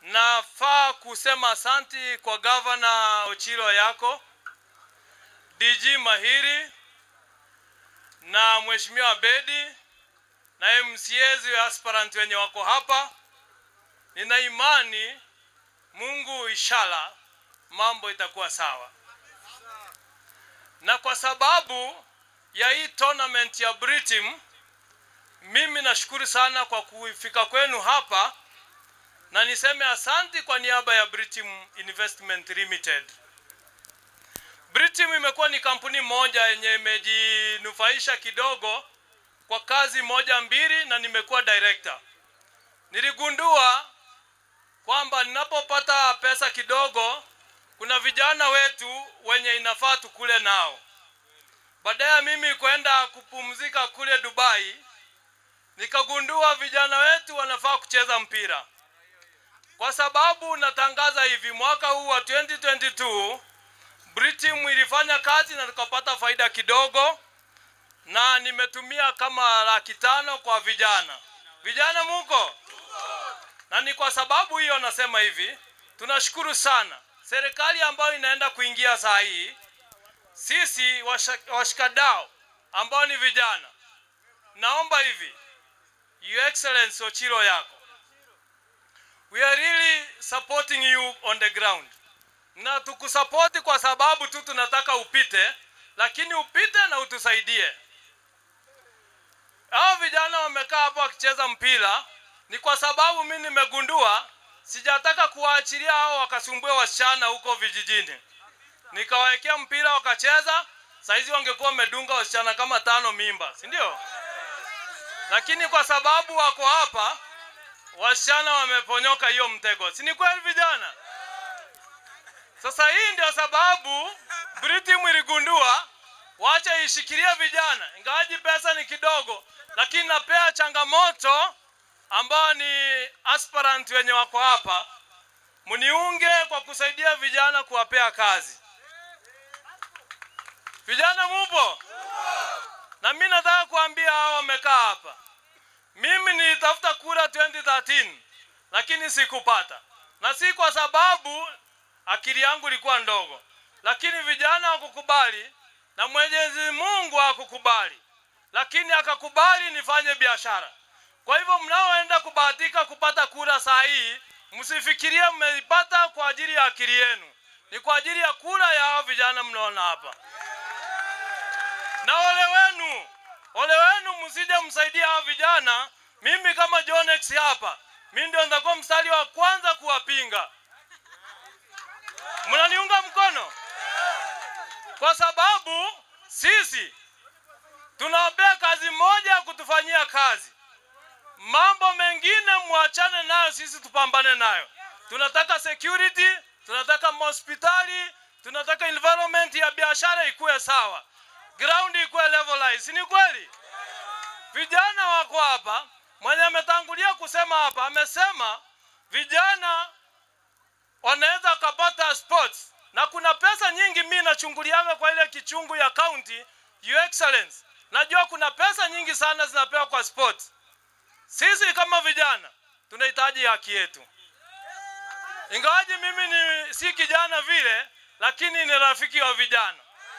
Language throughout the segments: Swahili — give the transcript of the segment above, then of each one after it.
Nafaa kusema asanti kwa gavana Ochilo yako, DG Mahiri na mheshimiwa Bedi na MCAs wa aspirant wenye wako hapa. Nina imani Mungu inshallah mambo itakuwa sawa, na kwa sababu ya hii tournament ya Britim, mimi nashukuru sana kwa kufika kwenu hapa na niseme asanti kwa niaba ya Britim Investment Limited. Britim imekuwa ni kampuni moja yenye imejinufaisha kidogo kwa kazi moja mbili, na nimekuwa director. Niligundua kwamba ninapopata pesa kidogo, kuna vijana wetu wenye inafaa tukule nao. Baada ya mimi kwenda kupumzika kule Dubai, nikagundua vijana wetu wanafaa kucheza mpira kwa sababu natangaza hivi, mwaka huu wa 2022 Britim ilifanya kazi na tukapata faida kidogo, na nimetumia kama laki tano kwa vijana. Vijana muko? Na ni kwa sababu hiyo nasema hivi, tunashukuru sana serikali ambayo inaenda kuingia saa hii, sisi washikadao ambao ni vijana, naomba hivi, Your Excellency Ochilo yako we are really supporting you on the ground, na tukusapoti kwa sababu tu tunataka upite, lakini upite na utusaidie. Hao vijana wamekaa hapo wakicheza mpira, ni kwa sababu mimi nimegundua sijataka kuwaachilia hao wakasumbue wasichana huko vijijini, nikawawekea mpira wakacheza. Saizi wangekuwa wamedunga wasichana kama tano mimba, si ndio? Lakini kwa sababu wako hapa wasichana wameponyoka hiyo mtego, si ni kweli vijana? Sasa hii ndio sababu Britim iligundua wacha ishikilie vijana, ingawaji pesa ni kidogo, lakini napea changamoto ambao ni aspirant wenye wako hapa, mniunge kwa kusaidia vijana kuwapea kazi. Vijana mupo? Na mimi nataka kuambia hao wamekaa hapa mimi nilitafuta kura 2013 lakini sikupata, na si kwa sababu akili yangu ilikuwa ndogo, lakini vijana wakukubali na Mwenyezi Mungu akukubali, lakini akakubali nifanye biashara. Kwa hivyo mnaoenda kubahatika kupata kura saa hii, msifikirie mmeipata kwa ajili ya akili yenu, ni kwa ajili ya kura ya hao vijana mnaona hapa. Na ole wenu ole wenu msije msaidia hao vijana. Mimi kama Jonex hapa, mimi ndio nitakuwa mstari wa kwanza kuwapinga. Mnaniunga mkono? Kwa sababu sisi tunawapea kazi moja ya kutufanyia kazi, mambo mengine mwachane nayo, sisi tupambane nayo. Tunataka security, tunataka hospitali, tunataka environment ya biashara ikuwe sawa ground ikuwe levelized, si ni kweli? Vijana wako hapa, mwenye ametangulia kusema hapa amesema vijana wanaweza wakapata sports na kuna pesa nyingi. Mimi nachungulianga kwa ile kichungu ya county, your excellence, najua kuna pesa nyingi sana zinapewa kwa sports. Sisi kama vijana tunahitaji haki yetu, ingawaji mimi ni si kijana vile, lakini ni rafiki wa vijana.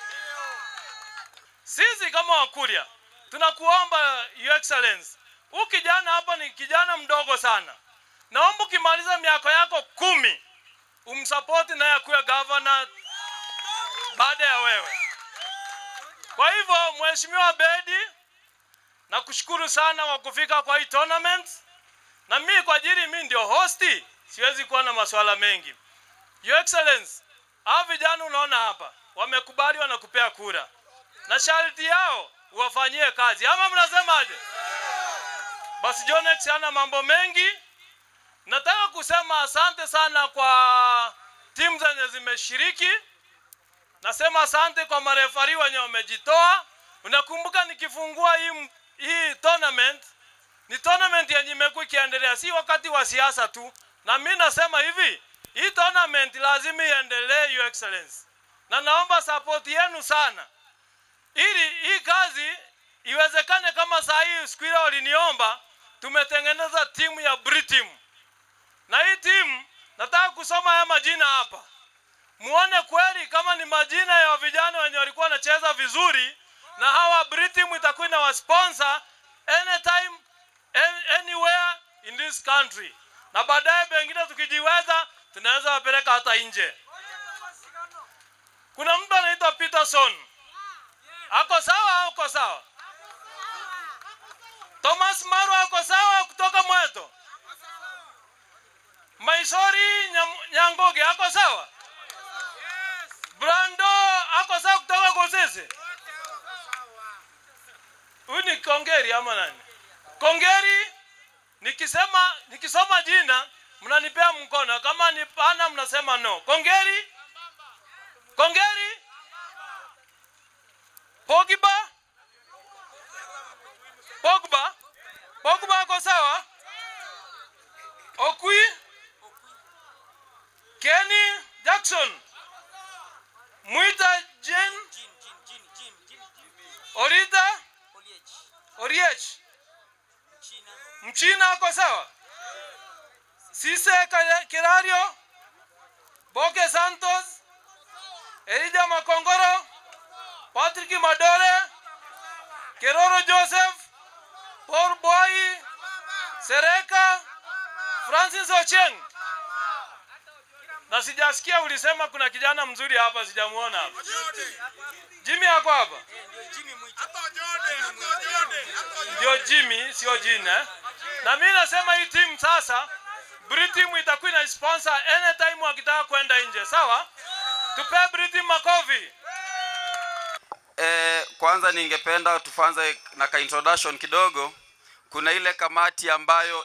Sisi kama Wakuria tunakuomba Your Excellence, huu kijana hapa ni kijana mdogo sana, naomba ukimaliza miaka yako kumi umsapoti naye akuwe gavana baada ya wewe. Kwa hivyo, Mheshimiwa Bedi, nakushukuru sana kwa kufika kwa hii tournament, na mimi kwa ajili mimi ndio hosti, siwezi kuwa na masuala mengi. Your Excellence, hao vijana unaona hapa wamekubali, wanakupea kura na sharti yao uwafanyie kazi, ama mnasemaje? Basi Jonex ana mambo mengi. Nataka kusema asante sana kwa timu zenye zimeshiriki. Nasema asante kwa marefari wenye wamejitoa. Unakumbuka nikifungua hii, hii tournament ni tournament yenye imekuwa ikiendelea, si wakati wa siasa tu, na mimi nasema hivi, hii tournament lazima iendelee, Your Excellency, na naomba support yenu sana ili hii kazi iwezekane. Kama saa hii siku ile waliniomba, tumetengeneza timu ya Britim na hii timu nataka kusoma haya majina hapa muone kweli kama ni majina ya vijana wenye walikuwa wanacheza vizuri na hawa Britim itakuwa na wasponsor anytime an- anywhere in this country na baadaye pengine tukijiweza tunaweza wapeleka hata nje kuna mtu anaitwa Peterson ako sawa au uko sawa Thomas Maru ako sawa kutoka Mweto Maisori Nyam- Nyangoge ako sawa Brando ako sawa kutoka Gosese Huyu ni Kongeri ama nani? Kongeri nikisema nikisoma jina mnanipea mkono, kama ni pana mnasema no. Kongeri, Kongeri, Pogba, Pogba, Pogba ako sawa. Okwi, Kenny Jackson, Mwita Jen, Orita, Oriech, Mchina ako sawa. Sise Kare- Kirario, Boke Santos, Elija Makongoro, Patrick Madore, Keroro Joseph, Paul Boy, Sereka, Francis Ocheng. Na sijasikia ulisema kuna kijana mzuri hapa, sijamuona hapa. Jimmy ako hapa? Ndio Jimmy, sio jina. Na mimi nasema hii timu sasa, Britim itakuwa ina sponsor anytime wakitaka kwenda nje, sawa? Tupe Britim makofi. E, kwanza ningependa tufanze na ka introduction kidogo. Kuna ile kamati ambayo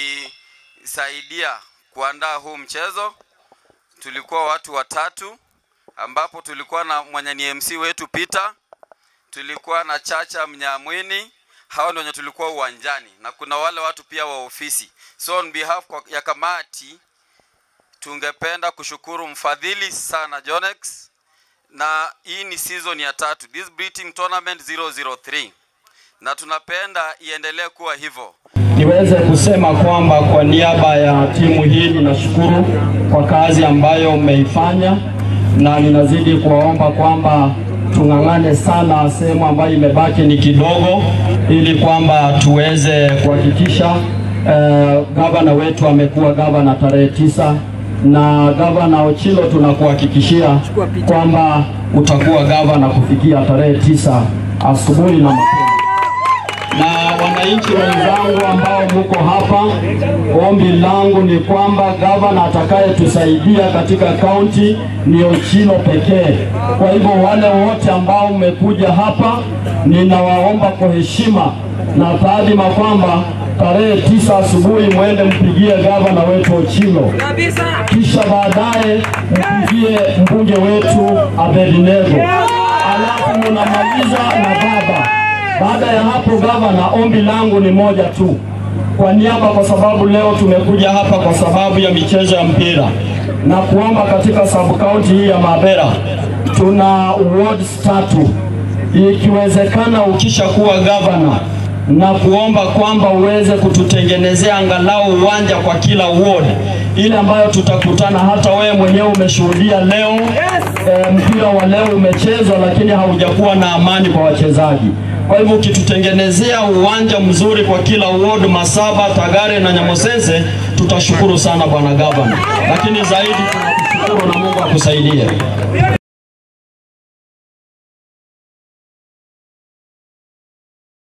ilisaidia kuandaa huu mchezo. Tulikuwa watu watatu, ambapo tulikuwa na mwenye ni MC wetu Peter, tulikuwa na Chacha Mnyamwini, hao ndio wenye tulikuwa uwanjani, na kuna wale watu pia wa ofisi. So on behalf kwa- ya kamati tungependa kushukuru mfadhili sana Jonex na hii ni season ya tatu this Breeding Tournament 003 na tunapenda iendelee kuwa hivyo. Niweze kusema kwamba kwa niaba ya timu hii ninashukuru kwa kazi ambayo mmeifanya, na ninazidi kuwaomba kwamba tung'ang'ane sana, sehemu ambayo imebaki ni kidogo, ili kwamba tuweze kuhakikisha eh, gavana wetu amekuwa gavana tarehe tisa na gavana Ochilo tunakuhakikishia kwamba utakuwa gavana kufikia tarehe tisa asubuhi na mapema na wananchi wenzangu ambao mko hapa, ombi langu ni kwamba gavana atakayetusaidia katika kaunti ni Ochilo pekee. Kwa hivyo wale wote ambao mmekuja hapa, ninawaomba kwa heshima na taadhima kwamba tarehe tisa asubuhi mwende mpigie gavana wetu Ochilo, kisha baadaye mpigie mbunge wetu Abednego, alafu mnamaliza na baba. Baada ya hapo, gavana, ombi langu ni moja tu kwa niaba, kwa sababu leo tumekuja hapa kwa sababu ya michezo ya mpira na kuomba katika sub county hii ya Mabera tuna wards tatu, ikiwezekana ukishakuwa gavana na kuomba kwamba uweze kututengenezea angalau uwanja kwa kila ward, ile ambayo tutakutana. Hata wewe mwenyewe umeshuhudia leo e, mpira wa leo umechezwa, lakini haujakuwa na amani kwa wachezaji. Kwa hivyo ukitutengenezea uwanja mzuri kwa kila ward, Masaba, Tagare na Nyamosense, tutashukuru sana bwana gavana, lakini zaidi tunakushukuru na Mungu akusaidie.